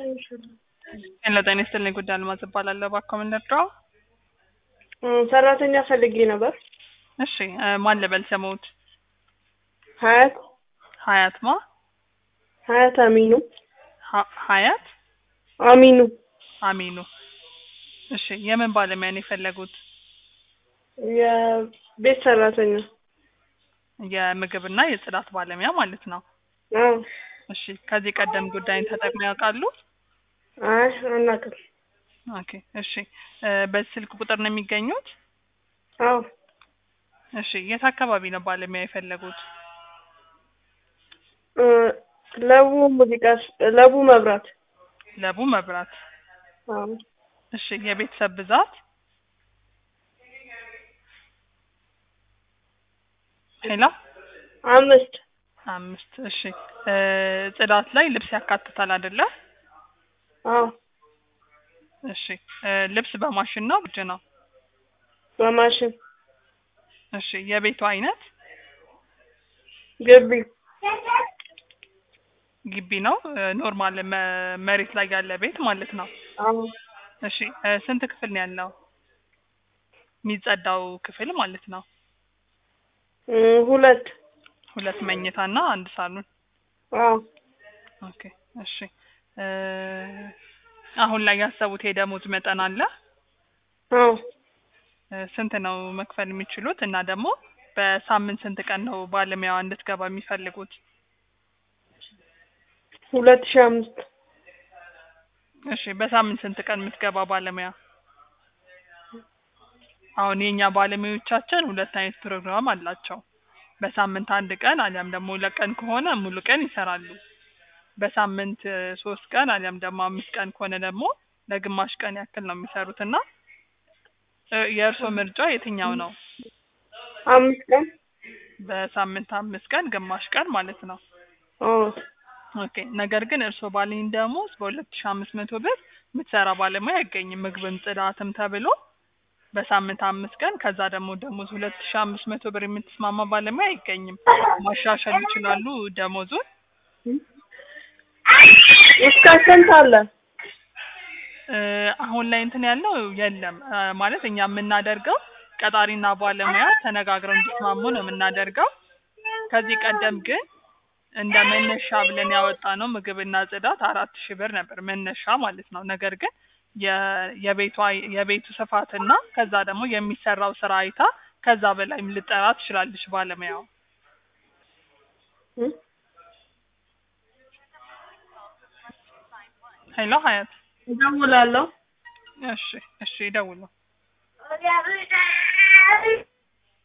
ሄሎ ጤና ይስጥልኝ ጉዳይ አልማዝ እባላለሁ። እባክዎ ምን ልርዳዎ? ሰራተኛ ፈልጌ ነበር። እሺ እ ማን ልበል ስምዎት? ሀያት ሀያት ማ? ሀያት አሚኑ ሀ- ሀያት አሚኑ አሚኑ። እሺ የምን ባለሙያ ነው የፈለጉት? የቤት ሰራተኛ። የምግብና የጽዳት ባለሙያ ማለት ነው። አዎ። እሺ ከዚህ ቀደም ጉዳይን ተጠቅመው ያውቃሉ? አይ አናውቅም። ኦኬ እሺ እ በዚህ ስልክ ቁጥር ነው የሚገኙት? አዎ። እሺ የት አካባቢ ነው ባለሙያ የፈለጉት? እ ለቡ ሙዚቃ ስ- ለቡ መብራት። ለቡ መብራት። አዎ። እሺ የቤተሰብ ብዛት? ሄሎ አምስት አምስት እሺ እ ጽዳት ላይ ልብስ ያካትታል አይደለ? አዎ። እሺ እ ልብስ በማሽን ነው በእጅ ነው? በማሽን እሺ የቤቱ አይነት ግቢ ግቢ ነው እ ኖርማል መ- መሬት ላይ ያለ ቤት ማለት ነው። አዎ። እሺ እ ስንት ክፍል ነው ያለው? የሚጸዳው ክፍል ማለት ነው። እ ሁለት ሁለት መኝታ እና አንድ ሳሎን። አዎ። ኦኬ እሺ እ አሁን ላይ ያሰቡት የደሞዝ መጠን አለ? አዎ። እ ስንት ነው መክፈል የሚችሉት? እና ደግሞ በሳምንት ስንት ቀን ነው ባለሙያዋ እንድትገባ የሚፈልጉት? ሁለት ሺህ አምስት እሺ በሳምንት ስንት ቀን የምትገባ ባለሙያ? አሁን የኛ ባለሙያዎቻችን ሁለት አይነት ፕሮግራም አላቸው። በሳምንት አንድ ቀን አሊያም ደግሞ ሁለት ቀን ከሆነ ሙሉ ቀን ይሰራሉ። በሳምንት እ ሶስት ቀን አሊያም ደግሞ አምስት ቀን ከሆነ ደግሞ ለግማሽ ቀን ያክል ነው የሚሰሩት እና እ የእርስዎ ምርጫ የትኛው ነው? አምስት ቀን በሳምንት አምስት ቀን ግማሽ ቀን ማለት ነው። አዎ። ኦኬ ነገር ግን እርስዎ ባለኝ ደሞዝ በሁለት ሺህ አምስት መቶ ብር የምትሰራ ባለሙያ አይገኝም። ምግብም ጽዳትም ተብሎ በሳምንት አምስት ቀን ከዛ ደግሞ ደሞዝ ሁለት ሺህ አምስት መቶ ብር የምትስማማ ባለሙያ አይገኝም። ማሻሻል ይችላሉ ደሞዙን። እስከ ስንት አለ? እ አሁን ላይ እንትን ያለው የለም እ ማለት እኛ የምናደርገው ቀጣሪና ባለሙያ ተነጋግረው እንዲስማሙ ነው የምናደርገው። ከዚህ ቀደም ግን እንደ መነሻ ብለን ያወጣነው ምግብና ጽዳት አራት ሺህ ብር ነበር መነሻ ማለት ነው። ነገር ግን የ- የቤቷ የቤቱ ስፋትና ከዛ ደግሞ የሚሰራው ስራ አይታ ከዛ በላይም ልጠራ ትችላለች ባለሙያው። እ? ሄሎ ሀያት እደውላለሁ። እሺ እሺ ይደውሉ።